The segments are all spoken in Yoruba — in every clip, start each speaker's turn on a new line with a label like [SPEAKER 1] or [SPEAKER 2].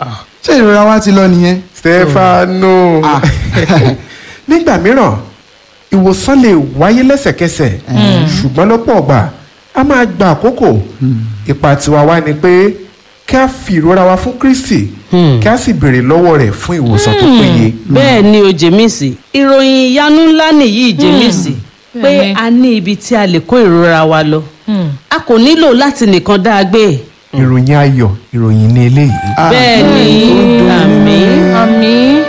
[SPEAKER 1] ṣé ìrora wa ti lọ nìyẹn.
[SPEAKER 2] stefano
[SPEAKER 1] Ah.
[SPEAKER 2] nígbà mìíràn ìwòsàn lè wáyé lẹ́sẹ̀kẹsẹ̀ ṣùgbọ́n lọ́pọ̀ ọgbà a máa gba àkókò ipa tiwa wá ni pé kí a fi ìrora wa fún kristi kí a sì béèrè lọ́wọ́ rẹ̀ fún ìwòsàn tó péye.
[SPEAKER 3] bẹ́ẹ̀ ni o jèmísì ìròyìn ìyanu ńlá nìyí jèmísì pé
[SPEAKER 4] Bẹ́ẹ̀ni.
[SPEAKER 3] a ní ibi tí a lè kó ìrora wa lọ a kò nílò láti nìkan dá a gbé
[SPEAKER 2] ìròyìn ayọ̀ ìròyìn ní eléyìí.
[SPEAKER 3] bẹ́ẹ̀ ni àmín.
[SPEAKER 4] àmín.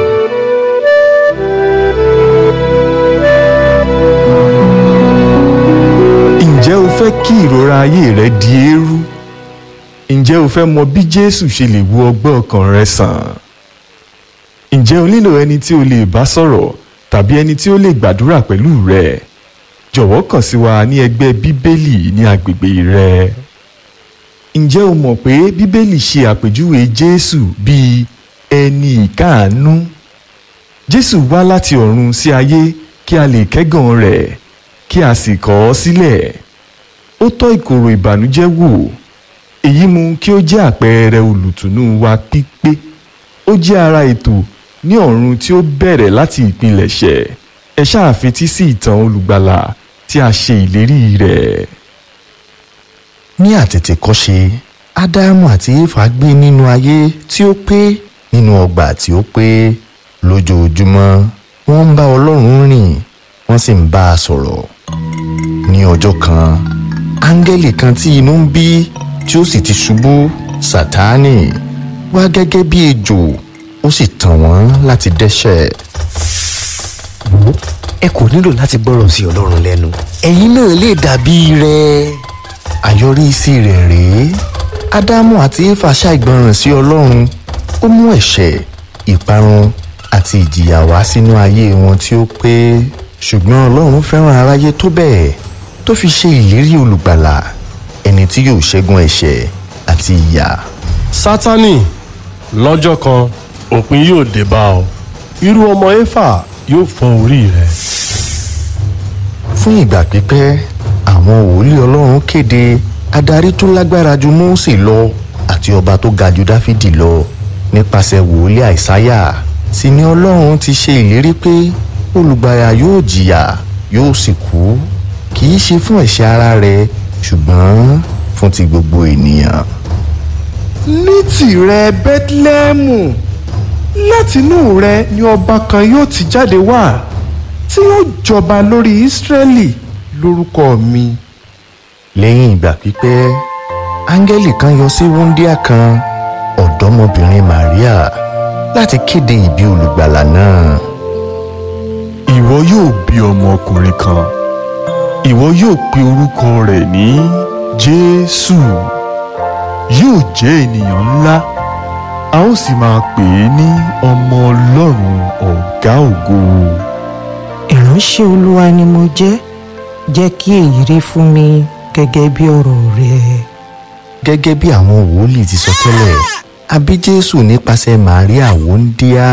[SPEAKER 5] ǹjẹ́ o fẹ́ kí ìrora ayé rẹ di eérú? ǹjẹ́ o fẹ́ mọ bí jésù ṣe lè wo ọgbẹ́ ọkàn rẹ sàn? ǹjẹ́ o nílò ẹni tí o lè bá sọ̀rọ̀ tàbí ẹni tí ó lè gbàdúrà pẹ̀lú rẹ? jọ̀wọ́ kàn sí wa ní ẹgbẹ́ bíbélì ní agbègbè rẹ. ǹjẹ́ o mọ̀ pé bíbélì ṣe àpèjúwe jésù bíi ẹni ìkáàánú? jésù wá láti ọ̀run sí ayé kí a lè kẹ́gàn rẹ̀ kí a sì kọ̀ ọ́ sílẹ̀ ó tọ́ ìkorò ìbànújẹ́ wò èyí mú kí ó jẹ́ àpẹẹrẹ olùtùnú wa pípé ó jẹ́ ara ètò ní ọ̀run tí ó bẹ̀rẹ̀ láti ìpilẹ̀ṣẹ̀ ẹ ṣáà fetí sí ìtàn olùgbàlà tí a ṣe ìlérí rẹ̀.
[SPEAKER 6] ní àtètèkọ́ṣe ádámù àti éfà gbé nínú ayé tí ó pé nínú ọgbà tí ó pé lójoojúmọ́ wọ́n ń bá ọlọ́run rìn wọ́n sì ń bá a sọ̀rọ̀ ní ọjọ́ kan áńgẹ́lì kan tí inú ń bí tí ó sì ti ṣubú sátánì wá gẹ́gẹ́ bí ejò ó sì tàn wọ́n láti dẹ́ṣẹ̀
[SPEAKER 7] wo ẹ kò nílò láti gbọ́rọ̀ sí ọlọ́run lẹ́nu ẹ̀yin náà lè dàbí rẹ̀.
[SPEAKER 6] àyọrísí rẹ̀ rèé ádámù àti éfà ṣàìgbọràn sí ọlọ́run ó mú ẹ̀ṣẹ̀ ìparun àti ìjìyà wá sínú ayé wọn tí ó pé ṣùgbọ́n ọlọ́run fẹ́ràn aráyé tó bẹ́ẹ̀ tó fi ṣe ìlérí olùgbàlà ẹni tí yóò ṣẹ́gun ẹ̀ṣẹ̀ àti ìyà
[SPEAKER 8] sátánì lọ́jọ́ kan òpin yóò dé bá ọ irú ọmọ éfà yóò fọ́ orí rẹ.
[SPEAKER 6] fún ìgbà pípẹ́ àwọn wòlíì ọlọ́run kéde adarí tó lágbára ju mósè lọ àti ọba tó ga ju dáfídì lọ nípasẹ̀ wòlíì àìsáyà sì ni ọlọ́run ti ṣe ìlérí pé olùgbàlà yóò jìyà yóò sì kú kì í ṣe fún ẹ̀ṣẹ̀ ara rẹ̀ ṣùgbọ́n fún ti gbogbo ènìyàn.
[SPEAKER 2] ní tìrẹ bẹ́tílẹ́mù látinú rẹ ni ọba kan yóò ti jáde wá tí yóò jọba lórí ísírẹ́lì lórúkọ mi.
[SPEAKER 6] lẹ́yìn ìgbà pípẹ́ áńgẹ́lì kan yọ sí wúńdíá kan ọ̀dọ́mọbìnrin maria láti kéde ìbí olùgbàlà náà.
[SPEAKER 5] ìwọ yóò bí ọmọkùnrin kan ìwọ yóò pe orúkọ rẹ̀ ní jésù yóò jẹ́ ènìyàn ńlá a ó sì máa pè é ní ọmọ ọlọ́run ọ̀gá ògo.
[SPEAKER 9] ìránṣẹ́ olúwa ni mo jẹ́ jẹ́ kí èyí rí fún mi gẹ́gẹ́ bí ọ̀rọ̀ rẹ.
[SPEAKER 6] gẹ́gẹ́ bí àwọn wòlíì ti sọ tẹ́lẹ̀ a bí jésù nípasẹ̀ maria wúńdíá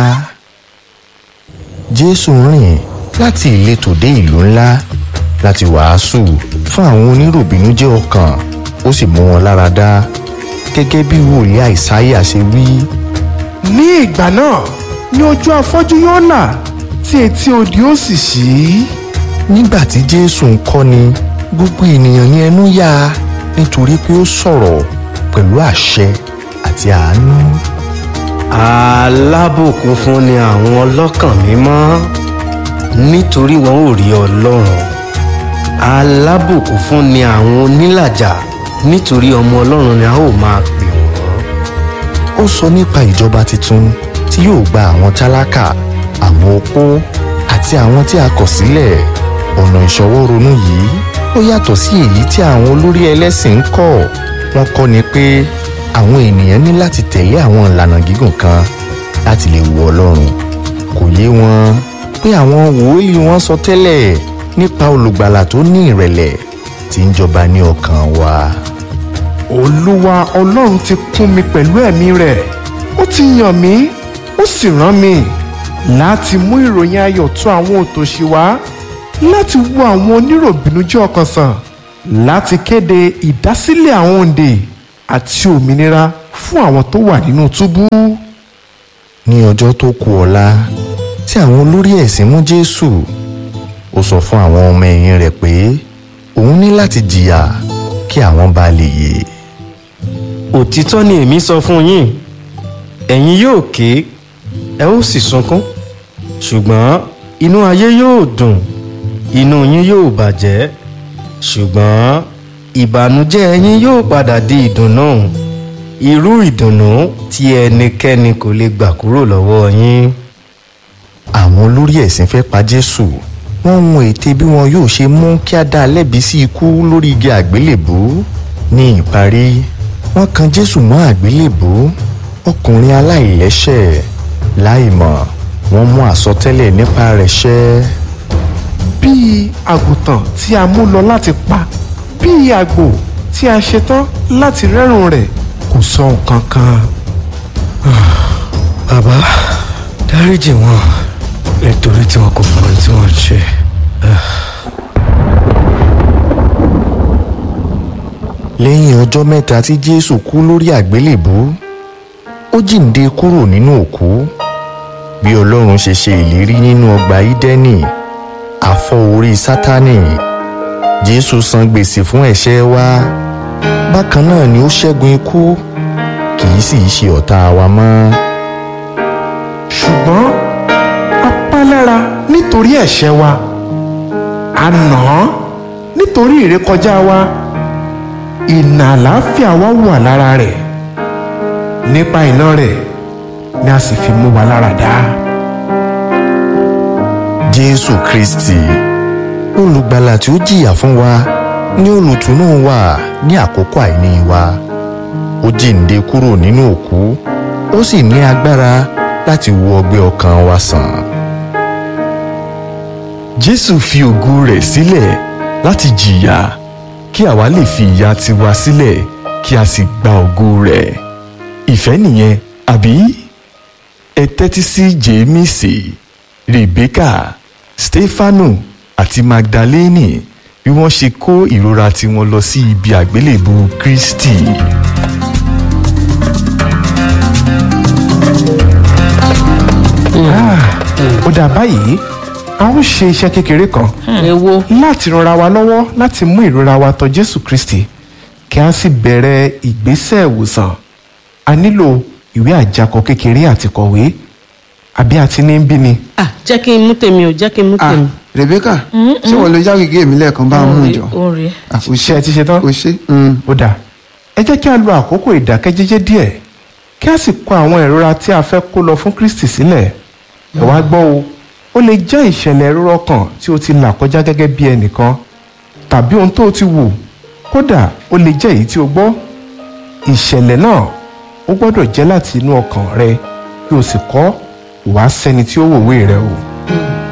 [SPEAKER 6] jésù rìn láti ìletò dé ìlú ńlá láti wàásù fún àwọn oníròbìnújẹ́ ọkàn ó sì mú wọn lára dá gẹ́gẹ́ bí wòlíì àìsáyà ṣe wí
[SPEAKER 2] ní ìgbà náà ni ojú afọ́jú yóò là tí etí odi ó sì ṣí.
[SPEAKER 6] nígbà tí jésù ń kọ́ni gbogbo ènìyàn ní ẹnu yá nítorí pé ó sọ̀rọ̀ pẹ̀lú àṣẹ àti àánú.
[SPEAKER 7] alábòkún fún ni àwọn ọlọ́kàn mímọ́ nítorí wọn ò rí ọlọ́run alábòkún fún ni àwọn onílàjà nítorí ọmọ ọlọ́run ni a ó máa pè wọ́n.
[SPEAKER 6] ó sọ nípa ìjọba tuntun tí yóò gba àwọn tálákà àwọn opó àti àwọn tí a kọ̀ sílẹ̀ ọ̀nà ìṣọwọ́ ronú yìí ó yàtọ̀ sí èyí tí àwọn olórí ẹlẹ́sìn ń kọ́ wọ́n kọ́ ni pé àwọn ènìyàn ní láti tẹ̀lé àwọn ìlànà gígùn kan láti lè wo ọlọ́run kò yé wọn pé àwọn wòlíì wọn sọ tẹ́lẹ̀ nípa olùgbàlà tó ní ìrẹ̀lẹ̀ tí ń jọba ní ọkàn wa.
[SPEAKER 2] olúwa ọlọ́run ti kún mi pẹ̀lú ẹ̀mí rẹ̀ ó ti yàn mí ó sì rán mi láti mú ìròyìn ayọ̀ tó àwọn òtòṣì wá láti wo àwọn oníròbìnújẹ́ ọkàn sàn láti kéde ìdásílẹ̀ àwọn òǹdè àti òmìnira fún àwọn tó wà nínú túbú.
[SPEAKER 6] ní ọjọ́ tó kù ọ̀la tí àwọn olórí ẹ̀sìn mú jésù ó sọ fún àwọn ọmọ ẹ̀yìn rẹ̀ pé òun ní láti jìyà kí àwọn bá lè yè
[SPEAKER 7] òtítọ́ ni èmi sọ fún yín ẹ̀yin yóò ké ẹ ó sì sunkún ṣùgbọ́n inú ayé yóò dùn inú yín yóò bàjẹ́ ṣùgbọ́n ìbànújẹ́ yín yóò padà di ìdùnnú irú ìdùnnú tí ẹnikẹ́ni kò lè gbà kúrò lọ́wọ́ yín.
[SPEAKER 6] àwọn olórí ẹ̀sìn fẹ́ pa jésù wọ́n ń ète bí wọn yóò ṣe mú kí á dá a lẹ́bi sí ikú lórí igi àgbélébú ní ìparí wọ́n kan jésù mọ́ àgbélébú ọkùnrin aláìlẹ́ṣẹ̀ láìmọ̀ wọ́n mú àsọtẹ́lẹ̀ nípa rẹ̀ ṣẹ
[SPEAKER 2] bíi àgùntàn tí a mú lọ láti pa bíi àgbò tí a ṣetán láti rẹ́rùn rẹ̀ kò sọ nǹkan kan.
[SPEAKER 7] bàbá dáríjì wọn nítorí tí wọn kò mọ ohun tí wọn ń ṣe.
[SPEAKER 6] lẹ́yìn ọjọ́ mẹ́ta tí jésù kú lórí àgbélébú ó jíǹde kúrò nínú òkú bí ọlọ́run ṣe ṣe ìlérí nínú ọgbà ídẹ́nì àfọ orí sátánì jésù san gbèsè fún ẹ̀ṣẹ̀ wa bákan náà ni ó ṣẹ́gun ikú kì í sì í ṣe ọ̀tá wa mọ́
[SPEAKER 2] ṣùgbọ́n a pa lára nítorí ẹ̀ṣẹ̀ wa a nà án nítorí ìrékọjá wa ìnà àlàáfíà wa wà lára rẹ̀ nípa iná rẹ̀ ni a sì fi mú wa lára dá.
[SPEAKER 6] jésù kristi olùgbàlà tí ó jìyà fún wa ní olùtùnú wa ní àkókò àìní wa ó jíǹde kúrò nínú òkú ó sì ní agbára láti wo ọgbẹ́ ọkàn wa sàn.
[SPEAKER 5] jésù fi ògo rẹ̀ sílẹ̀ láti jìyà kí àwa lè fi ìyà tiwa sílẹ̀ kí a sì gba ògo rẹ̀ ìfẹ́ nìyẹn àbí ẹ tẹ́tí sí jémísì rebeka stefanu àti magdalene bí wọ́n ṣe kó ìrora tiwọn lọ sí ibi àgbélébù kristi.
[SPEAKER 2] ó dà báyìí a ó ṣe iṣẹ́ kékeré kan
[SPEAKER 3] èwo
[SPEAKER 2] láti ranra wa lọ́wọ́ láti mú ìrora wa tọ̀ jésù kristi kí a sì bẹ̀rẹ̀ ìgbésẹ̀ ìwòsàn a nílò ìwé àjakọ kékeré àti kọ̀wé àbí àti ní bí ni.
[SPEAKER 3] ah jẹ́ kí n mú tèmi o jẹ́ kí n mú
[SPEAKER 1] ah
[SPEAKER 3] tèmi.
[SPEAKER 1] rebecca ṣé wọn lo yáwìgé mi lẹ́ẹ̀kan bá a mú jọ
[SPEAKER 3] ó rèé
[SPEAKER 1] Ah, o
[SPEAKER 2] ṣe ẹ ti ṣe tán.
[SPEAKER 1] o ṣe mm.
[SPEAKER 2] ó dà ẹ jẹ́ kí a lo àkókò ìdákẹ́jẹ́jẹ́ díẹ̀ kí a sì kọ àwọn ìrora tí a fẹ́ kó lọ fún kristi sílẹ̀ ẹ wá gbọ́ o ó lè jẹ́ ìṣẹ̀lẹ̀ ìrora ọkàn tí o ti là kọjá gẹ́gẹ́ bí ẹnìkan tàbí ohun tó o ti wò kódà ó lè jẹ́ èyí tí o gbọ́ ìṣẹ̀lẹ̀ náà ó gbọ́dọ̀ jẹ́ láti inú ọkàn rẹ kí o sì kọ́ wàá sẹ́ni tí ó wòwe rẹ o.